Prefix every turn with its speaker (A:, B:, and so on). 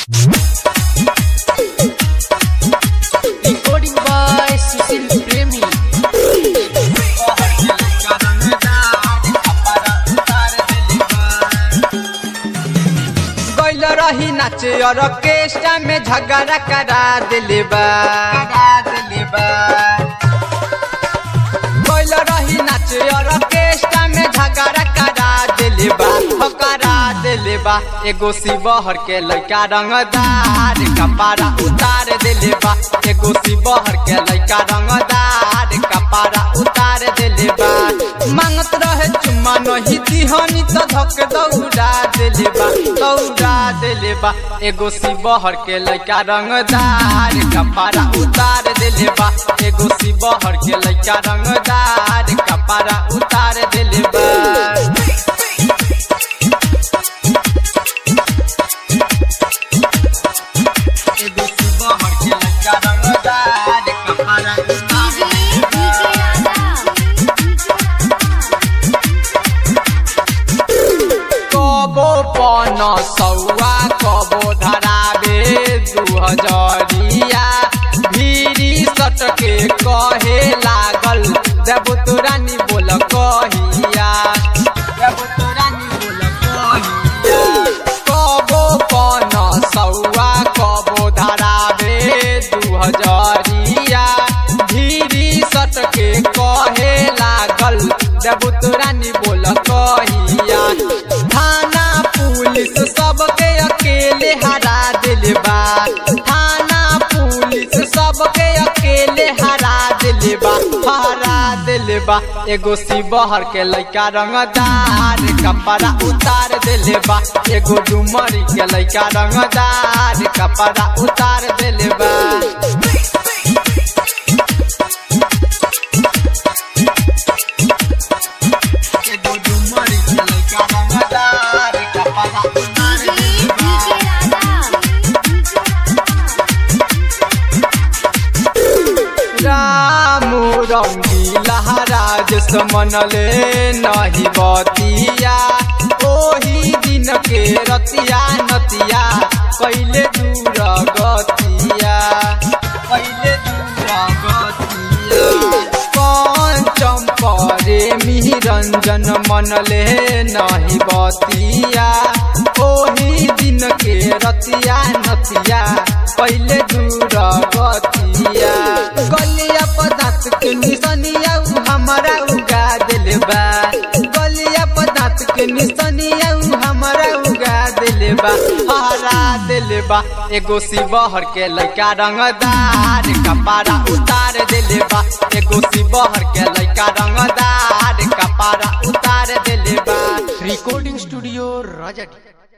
A: Recording by Susil Premi.
B: गैल रही नाचे और ऑर्केस्ट्रा में झगड़ा करा दिले बा गैल रही नाचे और ऑर्केस्ट्रा में झगड़ा करा दिले बा हो करा दिले बा एगो शिवहर के लड़का रंगदार कपारा उतार दिले बा एगो शिवहर के लड़का रंगदार कपारा उतार दिले बा मांगत रहे चुम्मा नहीं दिहनी तो धक दौड़ा दिले बा दौड़ा दिले बा एगो शिवहर के लड़का रंगदार कपारा उतार दिले बा एगो शिवहर के लड़का रंगदार कपारा उतार दिले बा एगो शिवहर के लड़का रंगदार कपारा उतार दिले बा कबो पन सौआ कबो धराबे दू हजरिया भीरी सटके कहे लागल देव तोरानी बोल कहिया देव तोरानी बोल कहिया कबो पन सौआ कबो धराबे दू हजरिया भीरी सटके कहे लागल देव तोरानी बोल कहिया थाना पुलिस सबके अकेले हरा दिल बा थाना पुलिस सबके अकेले हरा दिल बा हरा दिल बा एगो शिवहर के लइका रंगदार कपड़ा उतार दिल बा एगो डुमरी के लइका रंगदार कपड़ा उतार दिल बा एगो डुमरी के लइका रंगदार कपड़ा उतार दिल बा रामू रंगीला राज मनले नहीं बतिया ओही दिन के रतिया नतिया पहले दूर गतिया पहले दूर गतिया पंचम परे रंजन मनले नहीं बतिया ओही दिन के रतिया नतिया पहले दूर गतिया गलिया पदार्थ के निशानिया उ हमारा उगा दिल बा गलिया पदार्थ के निशानिया उ हमारा उगा दिल बा हरा दिल बा एगो शिवहर के लइका रंगदार कपारा उतार दिल बा एगो शिवहर के लइका रंगदार कपारा उतार दिल बा
A: Recording Studio Rajat.